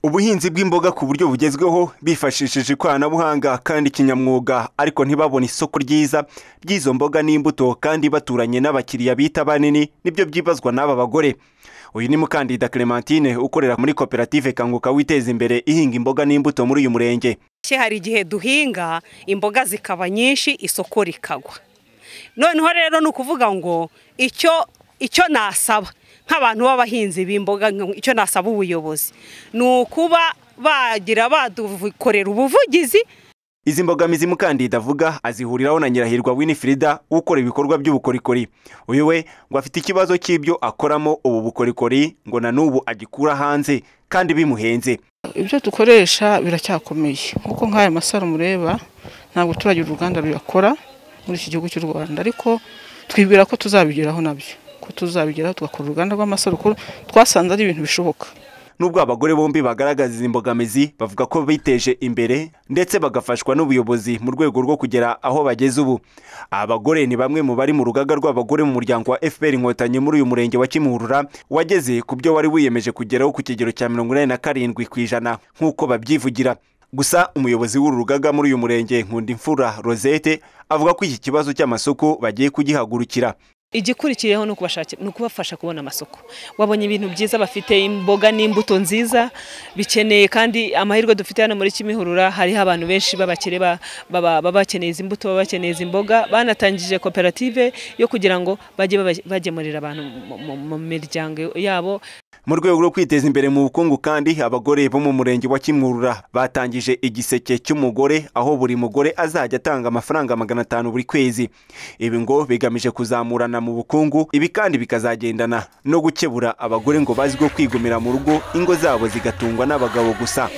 ubuhinzi bw'imboga ku buryo bugezweho bifashishije ikoranabuhanga kandi kinyamwuga ariko ntibabone isoko ryiza ry'izo mboga n'imbuto kandi baturanye n'abakiriya bita banini nibyo byibazwa n'aba bagore uyu ni mukandida Clementine ukorera muri koperative kanguka witeza imbere ihinga imboga n'imbuto muri uyu murenge hari igihe duhinga imboga zikaba nyinshi isoko rikagwa noneho rero ni ukuvuga ngo icyo icyo nasaba nk'abantu b'abahinzi b'imboga icyo nasaba ubuyobozi ni ukuba bagira badukorera ubuvugizi izi mbogamizi mukandida avuga azihuriraho na nyirahirwa winifrida ukora ibikorwa by'ubukorikori uyu we ngo afite ikibazo cy'ibyo akoramo ubu bukorikori ngo na n'ubu agikura hanze kandi bimuhenze ibyo dukoresha biracyakomeye kuko nk'aya masaro mureba ntabwo turagira uruganda ruyakora muri iki gihugu cy'u rwanda ariko twibwira ko tuzabigeraho nabyo ko tuzabigeraho tugakora uruganda rw'amasarukuru twasanze ari ibintu bishoboka nubwo abagore bombi bagaragaza izi mbogamizi bavuga ko biteje imbere ndetse bagafashwa n'ubuyobozi mu rwego rwo kugera aho bageze ubu abagore ni bamwe mu bari mu rugaga rw'abagore mu muryango wa fpr inkotanyi muri uyu murenge wa kimuhurura wageze ku byo wari wiyemeje kugeraho ku kigero cya mirongo inani na karindwi ku ijana nk'uko babyivugira gusa umuyobozi w'uru rugaga muri uyu murenge nkundimfura rosette avuga ko iki kibazo cy'amasoko bagiye kugihagurukira igikurikiyeho ni ukubafasha kubona amasoko wabonye ibintu byiza bafite imboga n'imbuto nziza bikeneye kandi amahirwe dufite hano muri kimihurura hariho abantu benshi b'abakire baba bakeneye izi mbuto baba bakeneye izi mboga banatangije koperative yo kugira ngo bajye bagemurira abantu mu miryango yabo mu rwego rwo kwiteza imbere mu bukungu kandi abagore bo mu murenge wa kimwurura batangije igiseke cy'umugore aho buri mugore azajya atanga amafaranga magana atanu buri kwezi ibi ngo bigamije kuzamurana mu bukungu ibi kandi bikazagendana no gukebura abagore ngo bazwiho kwigumira mu rugo ingo zabo zigatungwa n'abagabo gusa